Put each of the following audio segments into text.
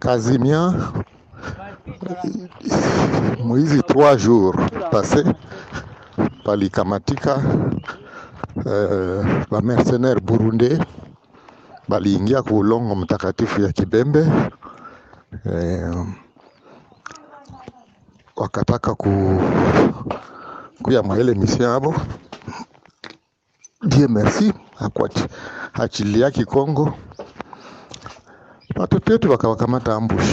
Kazimia mwizi trois jours passé palikamatika eh, bamercenaire burundais baliingia ku ulongo mtakatifu ya Kibembe eh, wakataka ku kuya mwaile mission yabo. Dieu merci akuachilia Kikongo, watoto wetu wakawakamata ambush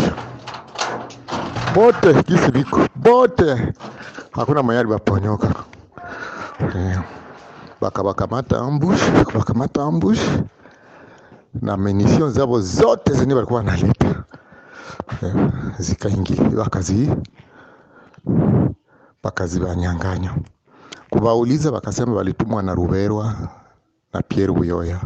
bote gisi biko bote, hakuna mwenye alibaponyoka eh, bakawakamata ambush, bakawakamata ambush na munition zabo zote zenye walikuwa wanaleta eh, zikaingia wakazi bakazibanyanganya. Kubauliza bakasema walitumwa na Ruberwa na Pierre Buyoya.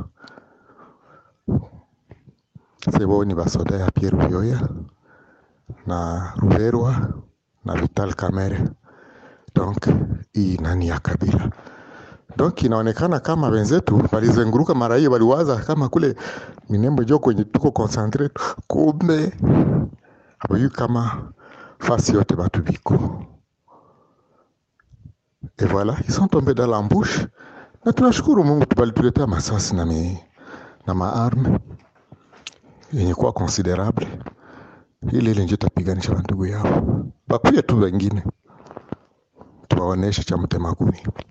Sebo ni basoda ya Pierre Buyoya na Ruberwa na Vital Kamerhe. Donc hii nani ya Kabila. Donc inaonekana kama wenzetu walizenguruka mara hiyo, waliwaza kama kule Minembo jo kwenye tuko concentrate, kumbe habayui kama fasi yote batu biko et voilà ils sont tombés dans l'embouche, na tunashukuru Mungu balituletea masasi na, mi, na maarme yenye kuwa considerable, ile ile ndio tapiganisha bandugu yao, bakuye tu wengine tuwaoneshe cha mtema kuni.